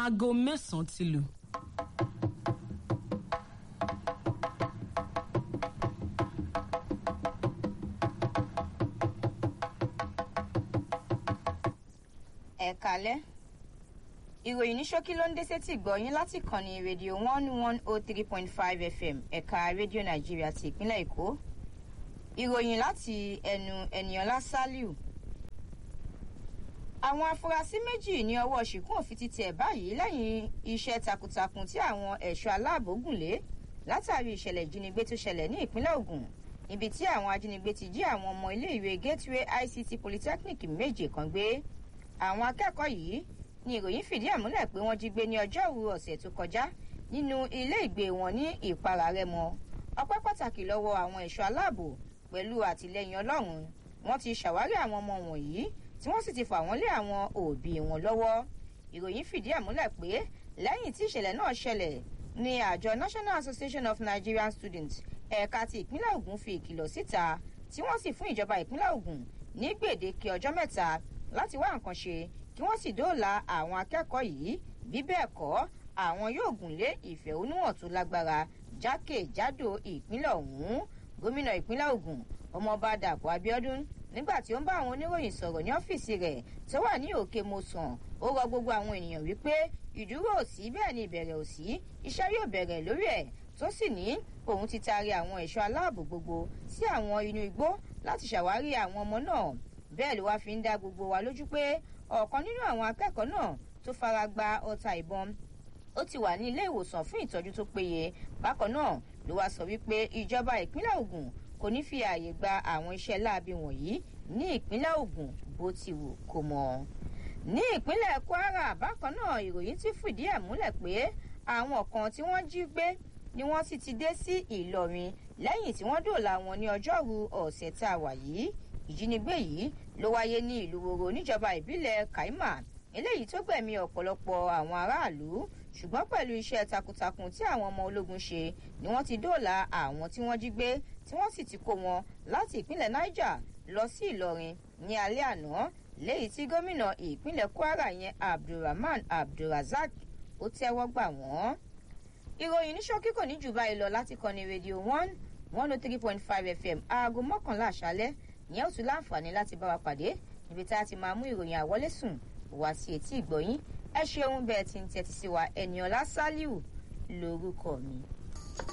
aago mẹ́sàn-án ti lù. ẹ kalẹ́ ìròyìn ní ṣókí ló ń dé sétí ìgbọ̀yìn láti kànnì rédíò one one oh three point five fm ẹ̀ka rédíò nàìjíríà ti ìpínlẹ̀ èkó ìròyìn láti ẹnu ẹnìọlá saliu àwọn afurasí méjì ní ọwọ́ ṣìkún òfin ti tẹ̀ báyìí lẹ́yìn iṣẹ́ takuntakun tí àwọn ẹ̀ṣọ́ aláàbò gùn lé látàrí ìṣẹ̀lẹ̀ ìjínigbé tó ṣẹlẹ̀ ní ìpínlẹ̀ ogun níbi tí àwọn ajínigbé ti jí àwọn ọmọ iléèwé gateway ict polytechnic méje kan gbé àwọn akẹ́kọ̀ọ́ yìí ni ìròyìn fìdí ẹ̀ múlẹ̀ pé wọ́n jí gbé ní ọjọ́rú ọ̀sẹ̀ tó kọjá nínú ilé ìgbé wọn ní ìpara rẹmọ ọpẹ́ pàtàkì lọ́wọ́ àwọn ẹ̀ṣọ́ aláàbò pẹ̀lú àtìlẹyìn ọlọ́run wọ́n ti ṣàwárí àwọn ọmọ wọ̀nyí tí wọ́n sì ti fà wọ́n lé àwọn òbí wọn lọ́wọ́ ìròyìn fìdí ẹ̀ múlẹ̀ pé lẹ́yìn tí ìṣẹ̀lẹ̀ náà ṣẹlẹ̀ ni àjọ national association of nigerian students ẹ̀ka ti ìpínlẹ̀ ogun fi ìkìlọ̀ síta tí wọ́n sì fún ìjọba ìpínlẹ̀ ogun ní gbèdéke ọjọ́ mẹ́ta láti wá nǹkan ṣe kí wọ́n sì dóòlà àwọn akẹ́kọ̀ọ́ yìí bí bẹ́ẹ̀ kọ́ àwọn yóò gùn lé ìfẹ̀hónúhàn tó lágbára jákèjádò ìpínlẹ̀ ọ̀hún gómìnà ìpínlẹ̀ ogun ọmọọba dàpọ̀ abiodun nígbà tí ó ń bá àwọn oníròyìn sọ̀rọ̀ ní ọ́fíìsì rẹ̀ tó wà ní òkè mosàn ó rọ gbogbo àwọn ènìyàn wípé ìdúró ò sí bẹ́ẹ̀ ni ìbẹ̀rẹ̀ ò sí iṣẹ́ yóò bẹ̀rẹ̀ lórí ẹ̀ tó sì ní òun ti taari àwọn ẹ̀ṣọ́ aláàbò gbogbo sí àwọn inú igbó láti ṣàwárí àwọn ọmọ náà bẹ́ẹ̀ ló wá fi ń dá gbogbo wa lójú pé ọ̀kan nínú àwọn akẹ́kọ̀ọ́ náà tó fara gba ọta ìbọn ó ti wà ní ilé ìwòsàn fún ìtọ́jú tó péye bákan náà ló wá sọ wípé ìjọba ìpínlẹ̀ ogun kò ní fi ààyè gba àwọn iṣẹ́ láabi wọ̀nyí ní ìpínlẹ̀ ogun bó ti wù kó mọ. ní ìpínlẹ̀ kwara bákan náà ìròyìn ti fìdí ẹ̀ múlẹ̀ pé àwọn kan tí wọ́n jí gbé ni wọ́n sì ti dé sí ìlọrin lẹ́yìn tí wọ́n dòòlà wọn ní ọjọ́rú ọ̀sẹ̀ tá a wà yìí ìjínigbé yìí ló wáyé ní ìlú woro níjọba ìbílẹ̀ kaima eléyìí tó gbẹ̀mí ọ̀pọ̀lọpọ̀ àwọn aráàlú ṣùgbọ́n pẹ̀lú iṣẹ́ takuntakun tí àwọn ọmọ ológun ṣe ni wọ́n ti dóòlà àwọn tí wọ́n jí gbé tí wọ́n sì ti kó wọn láti ìpínlẹ̀ niger lọ sí ìlọrin ní alẹ́ àná léyìí tí gómìnà ìpínlẹ̀ kwara yẹn abdulrahman abdulrazak ó tẹ́wọ́ gbà wọ́n. ìròyìn ní ṣókí kò ní jù báyìí lọ láti kọ́ni rédíò one one oh three point five fm aago mọ́kànlá àṣálẹ́ ìyẹn ò tún láǹfààní láti bá wa pàdé níbi tá a ti máa mú ìròyìn àwọlé sùn wá sí etí ìgbọ̀yìn ẹ ṣeun bẹ́ẹ̀ ti ń tẹ́tí sí wa ẹ̀nìọ́lá sálíù lórúkọ mi.